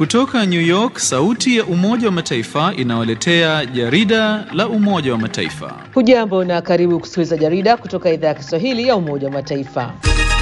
Kutoka New York, sauti ya Umoja wa Mataifa inawaletea jarida la Umoja wa Mataifa. Hujambo na karibu kusikiliza jarida kutoka idhaa ya Kiswahili ya Umoja wa Mataifa.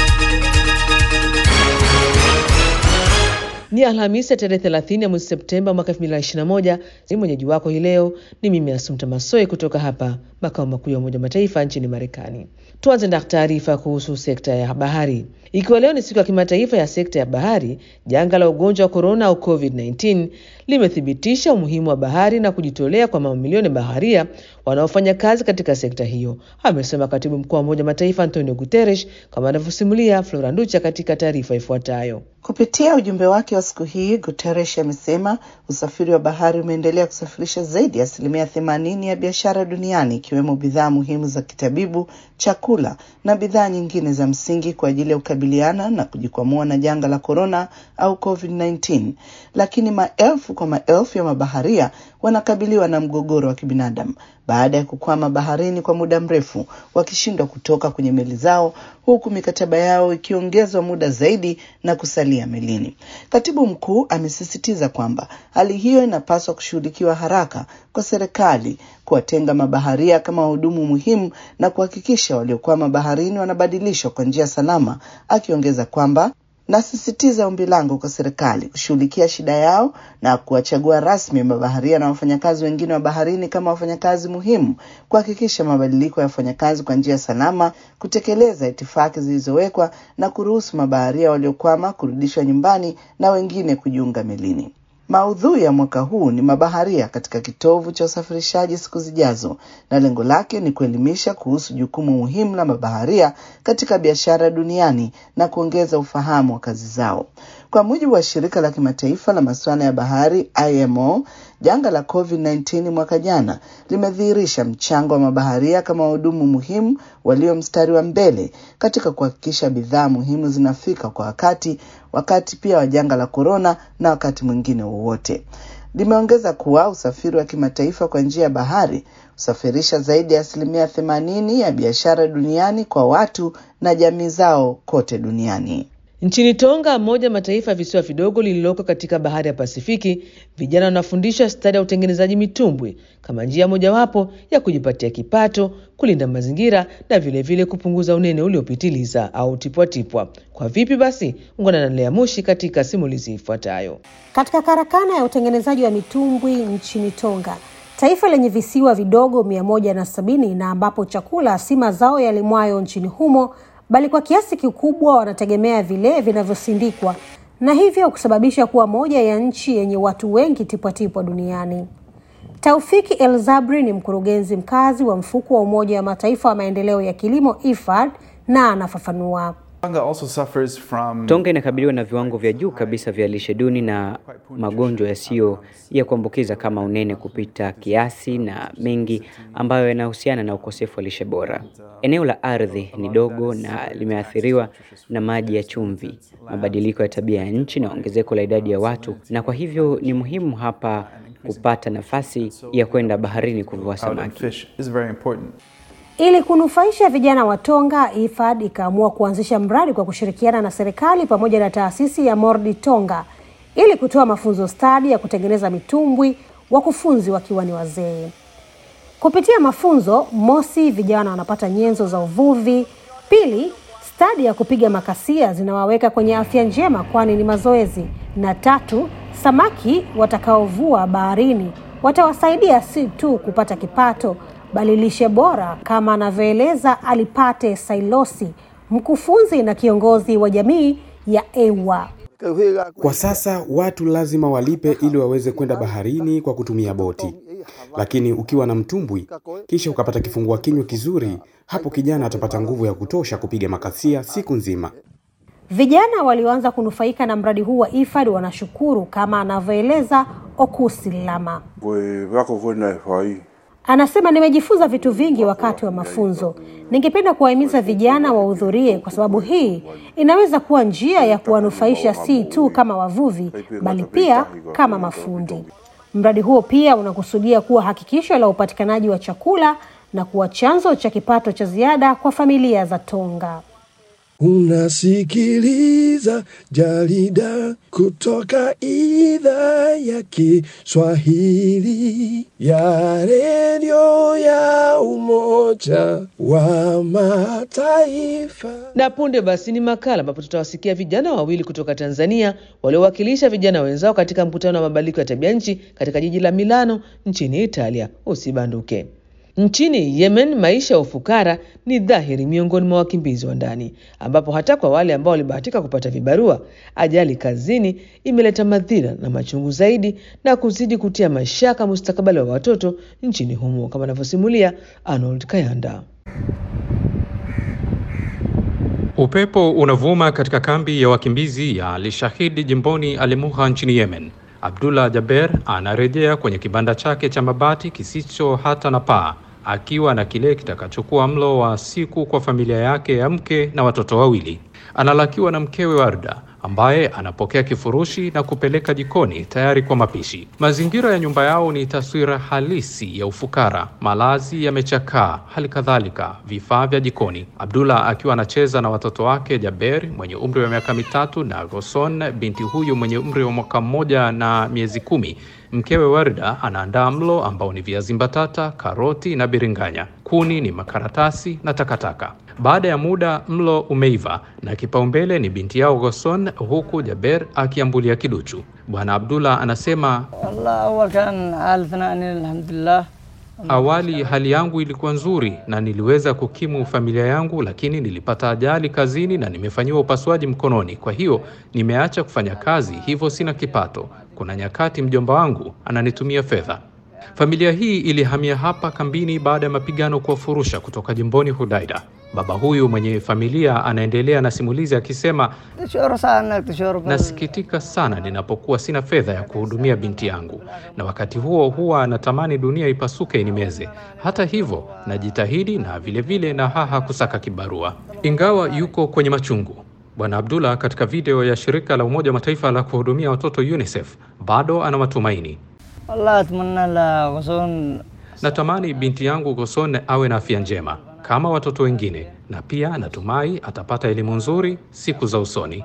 Ni Alhamisi ya tarehe 30 ya mwezi Septemba mwaka 2021. Ni mwenyeji wako hii leo ni mimi Asumta Masoe kutoka hapa makao makuu ya Umoja wa Mataifa nchini Marekani. Tuanze na taarifa kuhusu sekta ya bahari. Ikiwa leo ni siku ya kimataifa ya sekta ya bahari, janga la ugonjwa wa korona au COVID-19 limethibitisha umuhimu wa bahari na kujitolea kwa mamilioni ya baharia wanaofanya kazi katika sekta hiyo, amesema katibu mkuu wa Umoja wa Mataifa Antonio Guterres, kama anavyosimulia Flora Nducha katika taarifa ifuatayo. Kupitia ujumbe wake wa siku hii, Guterres amesema usafiri wa bahari umeendelea kusafirisha zaidi ya asilimia themanini ya biashara duniani ikiwemo bidhaa muhimu za kitabibu, chakula na bidhaa nyingine za msingi kwa ajili ya kukabiliana na kujikwamua na janga la korona au COVID-19. Lakini maelfu kwa maelfu ya mabaharia wanakabiliwa na mgogoro wa kibinadamu baada ya kukwama baharini kwa muda mrefu, wakishindwa kutoka kwenye meli zao, huku mikataba yao ikiongezwa muda zaidi na kusalia melini. Katibu mkuu amesisitiza kwamba hali hiyo inapaswa kushughulikiwa haraka kwa serikali kuwatenga mabaharia kama wahudumu muhimu na kuhakikisha waliokwama baharini wanabadilishwa kwa njia salama, akiongeza kwamba nasisitiza ombi langu kwa serikali kushughulikia shida yao na kuwachagua rasmi mabaharia na wafanyakazi wengine wa baharini kama wafanyakazi muhimu, kuhakikisha mabadiliko ya wafanyakazi kwa njia salama, kutekeleza itifaki zilizowekwa na kuruhusu mabaharia waliokwama kurudishwa nyumbani na wengine kujiunga melini. Maudhui ya mwaka huu ni mabaharia katika kitovu cha usafirishaji siku zijazo, na lengo lake ni kuelimisha kuhusu jukumu muhimu la mabaharia katika biashara duniani na kuongeza ufahamu wa kazi zao. Kwa mujibu wa shirika la kimataifa la masuala ya bahari IMO, janga la COVID-19 mwaka jana limedhihirisha mchango wa mabaharia kama wahudumu muhimu walio mstari wa mbele katika kuhakikisha bidhaa muhimu zinafika kwa wakati, wakati pia wa janga la korona na wakati mwingine wowote. Limeongeza kuwa usafiri wa kimataifa kwa njia ya bahari husafirisha zaidi ya asilimia themanini ya biashara duniani kwa watu na jamii zao kote duniani. Nchini Tonga, moja ya mataifa ya visiwa vidogo lililoko katika bahari ya Pasifiki, vijana wanafundishwa stadi ya utengenezaji mitumbwi kama njia mojawapo ya kujipatia kipato, kulinda mazingira na vilevile vile kupunguza unene uliopitiliza au tipwatipwa. Kwa vipi basi? Ungana na Lea Mushi katika simulizi ifuatayo. Katika karakana ya utengenezaji wa mitumbwi nchini Tonga, taifa lenye visiwa vidogo mia moja na sabini na ambapo chakula si mazao yalimwayo nchini humo bali kwa kiasi kikubwa wanategemea vile vinavyosindikwa na hivyo kusababisha kuwa moja ya nchi yenye watu wengi tipwatipwa duniani. Taufiki El Zabri ni mkurugenzi mkazi wa mfuko wa Umoja wa Mataifa wa maendeleo ya kilimo IFAD na anafafanua. Tonga inakabiliwa na viwango vya juu kabisa vya lishe duni na magonjwa yasiyo ya kuambukiza kama unene kupita kiasi na mengi ambayo yanahusiana na ukosefu wa lishe bora. Eneo la ardhi ni dogo na limeathiriwa na maji ya chumvi, mabadiliko ya tabia ya nchi na ongezeko la idadi ya watu, na kwa hivyo ni muhimu hapa kupata nafasi ya kwenda baharini kuvua samaki. Ili kunufaisha vijana wa Tonga, IFAD ikaamua kuanzisha mradi kwa kushirikiana na serikali pamoja na taasisi ya Mordi Tonga ili kutoa mafunzo stadi ya kutengeneza mitumbwi, wakufunzi wakiwa ni wazee. Kupitia mafunzo, mosi, vijana wanapata nyenzo za uvuvi; pili, stadi ya kupiga makasia zinawaweka kwenye afya njema, kwani ni mazoezi; na tatu, samaki watakaovua baharini watawasaidia si tu kupata kipato bali lishe bora, kama anavyoeleza Alipate Sailosi, mkufunzi na kiongozi wa jamii ya Ewa. Kwa sasa watu lazima walipe ili waweze kwenda baharini kwa kutumia boti, lakini ukiwa na mtumbwi kisha ukapata kifungua kinywa kizuri, hapo kijana atapata nguvu ya kutosha kupiga makasia siku nzima. Vijana walioanza kunufaika na mradi huu wa IFAD wanashukuru, kama anavyoeleza Okusi Lama. Anasema, nimejifunza vitu vingi wakati wa mafunzo. Ningependa kuwahimiza vijana wahudhurie, kwa sababu hii inaweza kuwa njia ya kuwanufaisha si tu kama wavuvi, bali pia kama mafundi. Mradi huo pia unakusudia kuwa hakikisho la upatikanaji wa chakula na kuwa chanzo cha kipato cha ziada kwa familia za Tonga. Unasikiliza jarida kutoka idhaa ya Kiswahili ya redio ya Umoja wa Mataifa. Na punde basi ni makala ambapo tutawasikia vijana wawili kutoka Tanzania waliowakilisha vijana wenzao katika mkutano wa mabadiliko ya tabia nchi katika jiji la Milano nchini Italia. Usibanduke. Nchini Yemen, maisha ya ufukara ni dhahiri miongoni mwa wakimbizi wa ndani, ambapo hata kwa wale ambao walibahatika kupata vibarua, ajali kazini imeleta madhira na machungu zaidi na kuzidi kutia mashaka mustakabali wa watoto nchini humo, kama anavyosimulia Arnold Kayanda. Upepo unavuma katika kambi ya wakimbizi ya Al-Shahid jimboni Al-Muha nchini Yemen. Abdullah Jaber anarejea kwenye kibanda chake cha mabati kisicho hata na paa akiwa na kile kitakachokuwa mlo wa siku kwa familia yake ya mke na watoto wawili. Analakiwa na mkewe Warda ambaye anapokea kifurushi na kupeleka jikoni tayari kwa mapishi. Mazingira ya nyumba yao ni taswira halisi ya ufukara. Malazi yamechakaa, hali kadhalika vifaa vya jikoni. Abdullah akiwa anacheza na watoto wake Jaber mwenye umri wa miaka mitatu na Goson binti huyu mwenye umri wa mwaka mmoja na miezi kumi. Mkewe Warda anaandaa mlo ambao ni viazi mbatata, karoti na biringanya. Kuni ni makaratasi na takataka. Baada ya muda mlo umeiva na kipaumbele ni binti yao Goson, huku Jaber akiambulia kiduchu. Bwana Abdullah anasema Awali hali yangu ilikuwa nzuri na niliweza kukimu familia yangu, lakini nilipata ajali kazini na nimefanyiwa upasuaji mkononi. Kwa hiyo nimeacha kufanya kazi, hivyo sina kipato. Kuna nyakati mjomba wangu ananitumia fedha. Familia hii ilihamia hapa kambini baada ya mapigano kuwafurusha kutoka jimboni Hudaida. Baba huyu mwenye familia anaendelea na simulizi akisema, nasikitika sana ninapokuwa sina fedha ya kuhudumia binti yangu, na wakati huo huwa natamani dunia ipasuke inimeze. Hata hivyo najitahidi na vilevile vile na haha kusaka kibarua, ingawa yuko kwenye machungu. Bwana Abdullah katika video ya shirika la Umoja wa Mataifa la kuhudumia watoto UNICEF bado ana matumaini. Natamani binti yangu Goson awe na afya njema kama watoto wengine, na pia natumai atapata elimu nzuri siku za usoni.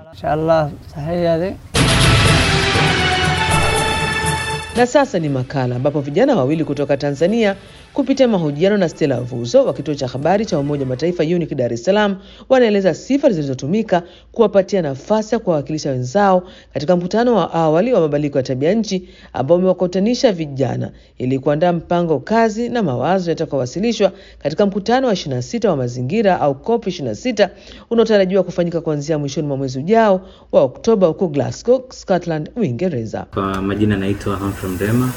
Na sasa ni makala ambapo vijana wawili kutoka Tanzania kupitia mahojiano na Stella Vuzo wa kituo cha habari cha Umoja wa Mataifa UNIC Dar es Salaam wanaeleza sifa zilizotumika kuwapatia nafasi ya kuwawakilisha wenzao katika mkutano wa awali wa mabadiliko ya tabia nchi ambao umewakutanisha vijana ili kuandaa mpango kazi na mawazo yatakayowasilishwa katika mkutano wa 26 wa mazingira au COP 26 unaotarajiwa kufanyika kuanzia mwishoni mwa mwezi ujao wa Oktoba huko Glasgow, Scotland, Uingereza. Kwa majina naitwa Humphrey Mrema.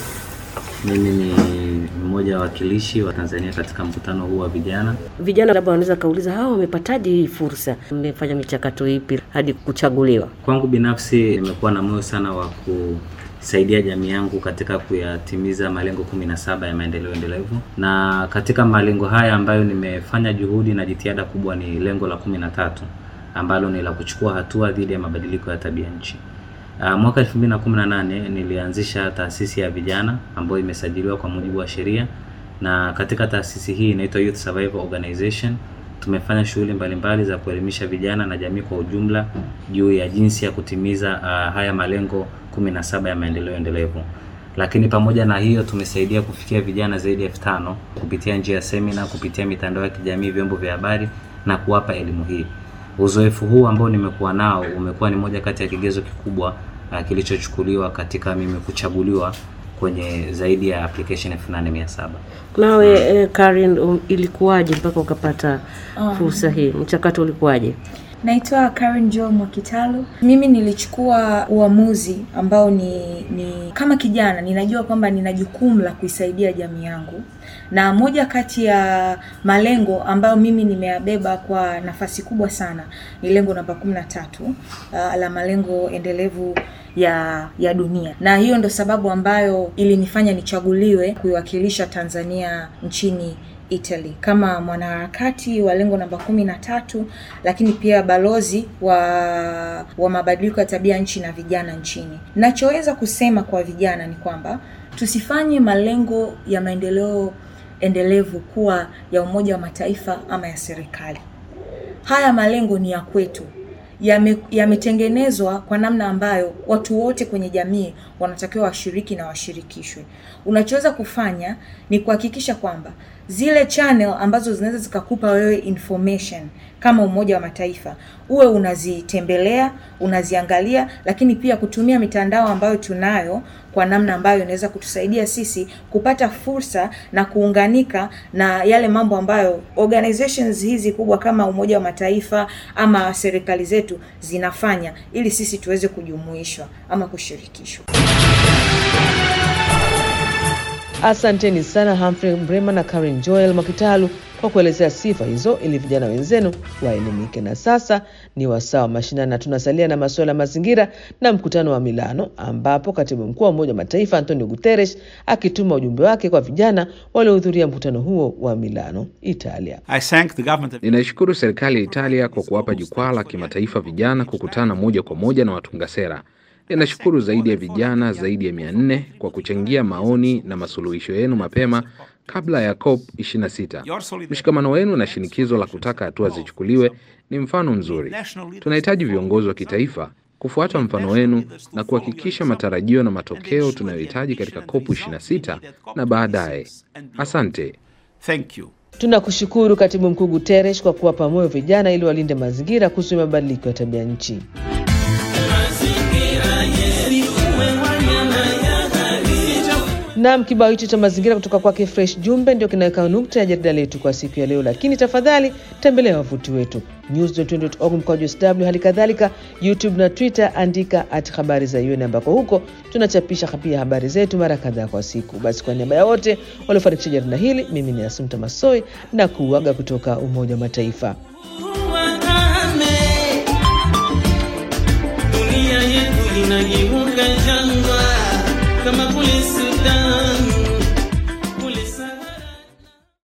Mimi ni mmoja wa wakilishi wa Tanzania katika mkutano huu wa vijana. Vijana labda wanaweza kauliza, hawa wamepataje hii fursa? Mmefanya michakato ipi hadi kuchaguliwa? Kwangu binafsi nimekuwa na moyo sana wa kusaidia jamii yangu katika kuyatimiza malengo kumi na saba ya maendeleo endelevu, na katika malengo haya ambayo nimefanya juhudi na jitihada kubwa ni lengo la kumi na tatu ambalo ni la kuchukua hatua dhidi ya mabadiliko ya tabia nchi. Uh, mwaka 2018 nilianzisha taasisi ya vijana ambayo imesajiliwa kwa mujibu wa sheria, na katika taasisi hii inaitwa Youth Survival Organization. Tumefanya shughuli mbalimbali za kuelimisha vijana na jamii kwa ujumla juu ya jinsi ya kutimiza uh, haya malengo 17 ya maendeleo endelevu. Lakini pamoja na hiyo tumesaidia kufikia vijana zaidi ya elfu tano kupitia njia ya semina, kupitia mitandao ya kijamii, vyombo vya habari na kuwapa elimu hii. Uzoefu huu ambao nimekuwa nao umekuwa ni moja kati ya kigezo kikubwa uh, kilichochukuliwa katika mimi kuchaguliwa kwenye zaidi ya application 8700. Nawe eh, Karen, um, ilikuwaje mpaka ukapata fursa hii? Mchakato ulikuwaje? Naitwa Karen Joel Mwakitalu. Mimi nilichukua uamuzi ambao ni, ni kama kijana ninajua kwamba nina jukumu la kuisaidia jamii yangu, na moja kati ya malengo ambayo mimi nimeyabeba kwa nafasi kubwa sana ni lengo namba kumi na tatu uh, la malengo endelevu ya ya dunia, na hiyo ndo sababu ambayo ilinifanya nichaguliwe kuiwakilisha Tanzania nchini Italy kama mwanaharakati wa lengo namba kumi na tatu, lakini pia balozi wa wa mabadiliko ya tabia nchi na vijana nchini. Nachoweza kusema kwa vijana ni kwamba tusifanye malengo ya maendeleo endelevu kuwa ya Umoja wa Mataifa ama ya serikali. haya malengo ni ya kwetu yametengenezwa yame kwa namna ambayo watu wote kwenye jamii wanatakiwa washiriki na washirikishwe. Unachoweza kufanya ni kuhakikisha kwamba zile channel ambazo zinaweza zikakupa wewe information kama Umoja wa Mataifa uwe unazitembelea, unaziangalia, lakini pia kutumia mitandao ambayo tunayo kwa namna ambayo inaweza kutusaidia sisi kupata fursa na kuunganika na yale mambo ambayo organizations hizi kubwa kama Umoja wa Mataifa ama serikali zetu zinafanya ili sisi tuweze kujumuishwa ama kushirikishwa. Asanteni sana Humphrey Mrema na Karen Joel Mwakitalu kwa kuelezea sifa hizo ili vijana wenzenu waelimike. Na sasa ni wasaa wa mashinani, na tunasalia na masuala ya mazingira na mkutano wa Milano, ambapo katibu mkuu wa Umoja wa Mataifa Antonio Guterres akituma ujumbe wake kwa vijana waliohudhuria mkutano huo wa Milano, Italia. Ninaishukuru serikali ya Italia kwa kuwapa jukwaa la kimataifa vijana kukutana moja kwa moja na watunga sera. Ninashukuru zaidi ya vijana zaidi ya mia nne kwa kuchangia maoni na masuluhisho yenu mapema kabla ya COP 26. Mshikamano wenu na shinikizo la kutaka hatua zichukuliwe ni mfano mzuri. Tunahitaji viongozi wa kitaifa kufuata mfano wenu na kuhakikisha matarajio na matokeo tunayohitaji katika COP 26 na baadaye. Asante. Thank you. Tunakushukuru Katibu Mkuu Guterres kwa kuwapa moyo vijana ili walinde mazingira kuhusu mabadiliko ya tabia nchi. Nam, kibao hicho cha mazingira kutoka kwake Fresh Jumbe ndio kinaweka nukta ya jarida letu kwa siku ya leo, lakini tafadhali tembelea wavuti wetu news.org mkwaju sw, hali kadhalika YouTube na Twitter, andika at habari za UN, ambako huko tunachapisha pia habari zetu mara kadhaa kwa siku. Basi kwa niaba ya wote waliofanikisha jarida hili, mimi ni Asumta Masoi na kuuaga kutoka Umoja wa Mataifa. Dunia yetu inageuka jangwa